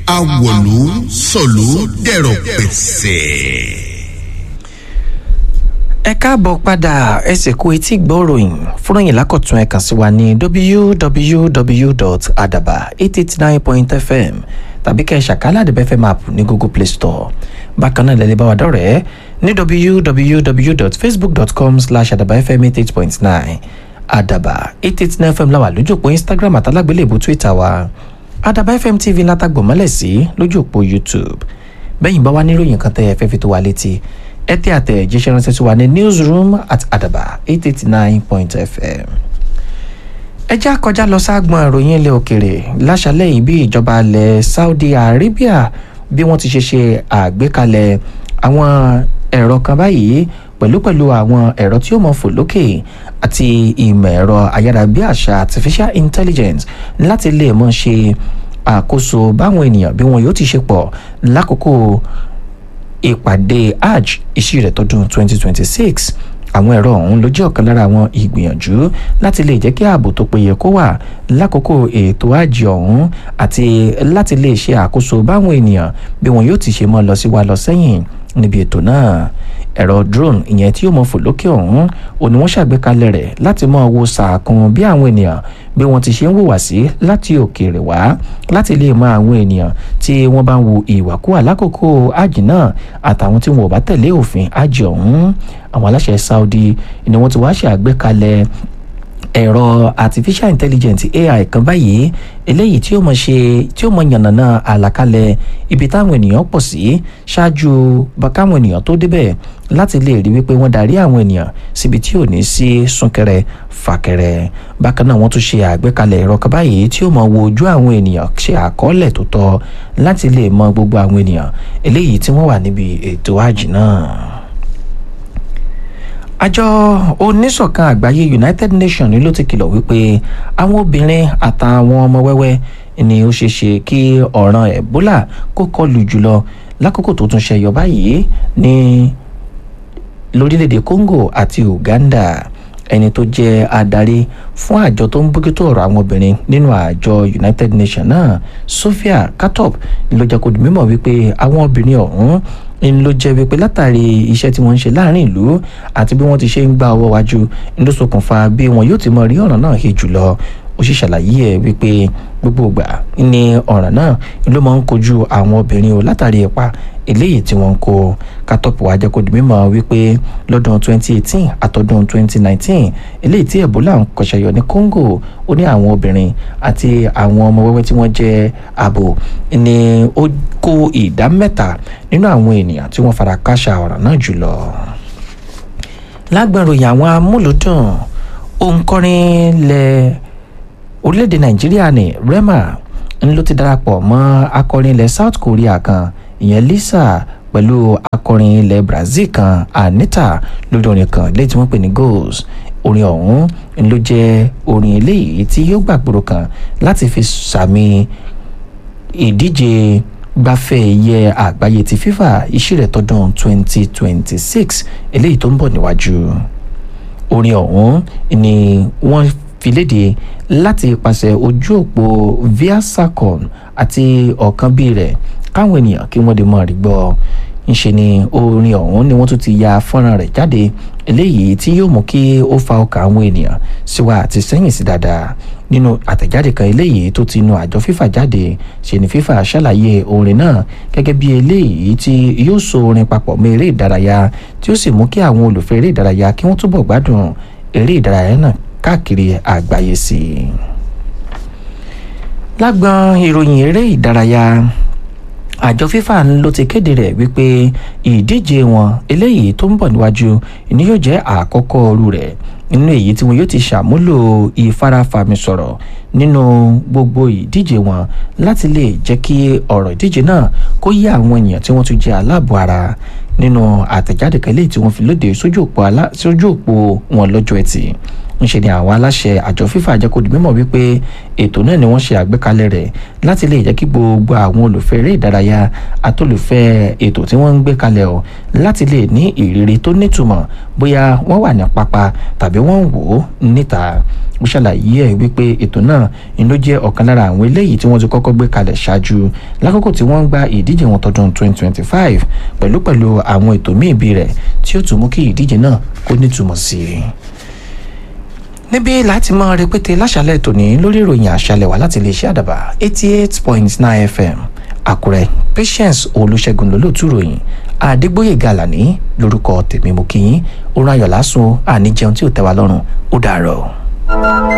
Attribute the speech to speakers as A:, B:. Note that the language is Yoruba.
A: awọ̀lú sọ̀lú dẹ̀rọ̀ pẹ̀sẹ̀.
B: ẹ káàbọ̀ padà ẹsẹ̀ kú etí gbọ́ròyìn fúnròyìn lákọ̀tún ẹ kàn sí wa ní www.adaba889.fm tàbí kẹ́ ẹ ṣàkálà àdìbẹ́ fm app ní google play store bákan náà lẹ́lẹ́ bá wa dọ̀rẹ́ ní www.facebook.com slash adabafm88.9 adaba 889 fm láwà lójú òpó instagram àtàlágbélébù twitter wa adaba fm tv látàgbọ̀n mọ́lẹ̀ sí lójú òpó youtube bẹ́yìn bá wá níròyìn kan tẹ́ ẹ fẹ́ fi tó wa létí ẹ tẹ́ àtẹ̀jíṣẹ́ ránṣẹ́ sí wa ní newsroom at adaba 889.fm ẹ já kọjá lọ ságbọn ìròyìn ilẹ̀ òkèrè láṣálẹ̀ yìí bí ìjọba ilẹ̀ saudi arabia bí wọ́n ti ṣe ṣe àgbékalẹ̀ àwọn ẹ̀rọ kan báyìí pẹ̀lúpẹ̀lú àwọn ẹ̀rọ tí ó mọ̀ fò lókè àti ìmọ̀ ẹ̀rọ ayárabíàṣá artificial intelligence láti lè mọ̀ ṣe àkóso báwọn ènìyàn bí wọn yóò ti ṣe pọ̀ lákòókò ìpàdé hajj ìṣirẹ̀ tọdún 2026 àwọn ẹ̀rọ ọ̀hún ló jẹ́ ọ̀kan lára àwọn ìgbìyànjú láti lè jẹ́ kí ààbò tó péye kó wà lákòókò ètò àjì ọ̀hún àti láti lè ṣe àkóso báwọn ènìyàn bí wọn yóò ti ṣe mọ́ lọ sí wa lọ sẹ́yìn níbi ètò náà ẹ̀rọ drone ìyẹn tí yóò mọ fò lókè ọ̀hún òní wọ́n ṣàgbékalẹ̀ rẹ̀ láti mọ wo sàkún bí àwọn ènìyàn bí wọ́n ti ṣe ń wùwà sí láti òkèèrè wá láti lè mọ àwọn ènìyàn tí wọ́n bá ń wo ìwàkúwà lákòókò àjì náà àtàwọn tí wọn ò bá tẹ̀lé òfin àjì ọ̀hún àwọn aláṣẹ saudi ni wọ́n ti wá ṣe àgbékalẹ̀ ẹ̀rọ artificial intelligence ai kan báyìí eléyìí tí ó mọ̀ ṣe tí ó mọ̀ yànnàná àlàkalẹ̀ ibi táwọn ènìyàn pọ̀ sí ṣáájú káwọn ènìyàn tó débẹ̀ láti lè rí wípé wọ́n darí àwọn ènìyàn síbi tí ò ní sí súnkẹrẹ fàkẹrẹ bákan náà wọ́n tún ṣe àgbékalẹ̀ ẹ̀rọ kan báyìí tí ó mọ̀ wo ojú àwọn ènìyàn ṣe àkọọ́lẹ̀ tó tọ́ láti lè mọ gbogbo àwọn ènìyàn eléyìí tí wọ́n wà níbi ètò àjì náà àjọ oníṣọ̀kan àgbáyé united nations ló ti kìlọ̀ wípé àwọn obìnrin àtàwọn ọmọ wẹ́wẹ́ ni ó ṣeé ṣe kí ọ̀ràn ebola kó kọlù jùlọ lákòókò tó tún ṣẹyọ báyìí ní lórílẹ̀‐èdè congo àti uganda ẹni tó jẹ́ adarí fún àjọ tó ń bójútó ọ̀rọ̀ àwọn obìnrin nínú àjọ united nations náà sophia katop ló jẹ́ kó di mímọ̀ wípé àwọn obìnrin ọ̀hún ń ló jẹ́ wípé látàrí iṣẹ́ tí wọ́n ń ṣe láàrin ìlú àti bí wọ́n ti ṣe ń gba ọwọ́ wájú ń ló ṣokùnfà bí wọn yóò ti mọ rí ọ̀ràn náà he jùlọ ó sì ṣàlàyé ẹ̀ wípé gbogbo ìgbà ni ọ̀ràn náà ló máa ń kojú àwọn obìnrin o látàrí ipa eléyìí tí wọ́n ń kó kátọ́pù wa jẹ́ kó di mímọ̀ wípé lọ́dún 2018 àtọ́dún 2019 eléyìí tí ebola ń kọ̀ṣẹ̀yọ ní congo ó ní àwọn obìnrin àti àwọn ọmọ wẹ́wẹ́ tí wọ́n jẹ́ ààbò ni ó kó ìdá mẹ́ta nínú àwọn ènìyàn tí wọ́n fara káṣá ọ̀ràn náà jùlọ. lágbàròyìn àwọn amúlùdùn òǹkọrin lẹ orílẹ̀-èdè nàìjíríà ní rema ń ló ti darapọ̀ mọ́ akọrin ilẹ̀ south korea kan ìyẹn lisa pẹ̀lú akọrin ilẹ̀ brazil kan anita lórí orin kan lẹ́yìn tí wọ́n pè ní goals orin ọ̀hún ló jẹ́ orin eléyìí tí yóò gbàgbóró kan láti fi sàmì ìdíje gbafẹ́ ẹ̀yẹ àgbáyé ti fifa ìṣirẹ̀ tọdún 2026 eléyìí tó ń bọ̀ níwájú orin ọ̀hún ni wọ́n fi léde láti ipasẹ̀ ojú òpó viasacon àti ọ̀kan bíi rẹ̀ káwọn ènìyàn kí wọ́n lè mọ̀ rí gbọ́ ńṣe ni orin ọ̀hún ni wọ́n tún ti ya fọ́nrán rẹ̀ jáde eléyìí tí yóò mú kí ó fa ọkàn àwọn ènìyàn síwá àti sẹ́yìn sí dáadáa nínú àtẹ̀jáde kan eléyìí tó ti nu àjọ fífà jáde ṣe ni fífà ṣàlàyé orin náà gẹ́gẹ́ bí eléyìí tí yóò so orin papọ̀ mọ́ eré ìdárayá tí ó sì mú kí àwọn olùfẹ́ eré ìdárayá kí wọ́n túbọ̀ gbádùn eré ìdárayá náà káàkiri àgbáyé sí i. lágbọn ìròyìn eré ìdárayá àjọ fífà ló ti kéde rẹ̀ wípé ìdíje wọn eléyìí tó ń bọ̀ níwájú ni yóò jẹ́ àkọ́kọ́ ọrú rẹ̀ nínú èyí tí wọn yóò ti ṣàmúlò ìfarafàmì sọ̀rọ̀ nínú gbogbo ìdíje wọn láti lè jẹ́ kí ọ̀rọ̀ ìdíje náà kó yé àwọn èèyàn tí wọ́n tún jẹ́ aláàbò ara nínú àtẹ̀jáde kan léyìí tí wọ́n fi lóde sójú òpó wọn lọ́jọ́ ẹtì ńṣe ni àwọn aláṣẹ àjọ fífa jẹ́ kó di mímọ̀ wípé ètò náà ni wọ́n ṣe àgbékalẹ̀ rẹ̀ láti lè jẹ́ kí gbogbo àwọn olùfẹ́ eré ìdárayá àtolùfẹ́ ètò tí wọ́n ń gbé kalẹ̀ ọ̀ láti lè ní ìrírí tó nítumọ̀ bóyá wọ́n wà ní pápá tàbí wọ́n ń wò ó níta ó ṣàlàyé ẹ̀ wípé ètò náà ni ló jẹ́ ọ̀kan lára àwọn eléyìí tí wọ́n ti kọ́kọ́ gbé kalẹ̀ ṣáájú lákòókò tí wọ́n ń gba ìdíje wọn tọdún 2025 pẹ̀lú pẹ̀lú àwọn ètò míì bí rẹ̀ tí ó tún mú kí ìdíje náà kó nítumọ̀ sí i níbí láti mọ rẹpẹtẹ láṣálẹ́ tòní lórí ìròyìn àṣálẹ́ wa láti lè ṣe àdàbà eighty eight point nine fm àkúrẹ́ patience olùṣègùn lólótú ròyìn àdégbòye gàlàní lórúkọ tèmi mú kí yín ó ráyọ̀ lásùn àníjẹun tí ò tẹ́ wa lọ́rùn ó dàárọ̀.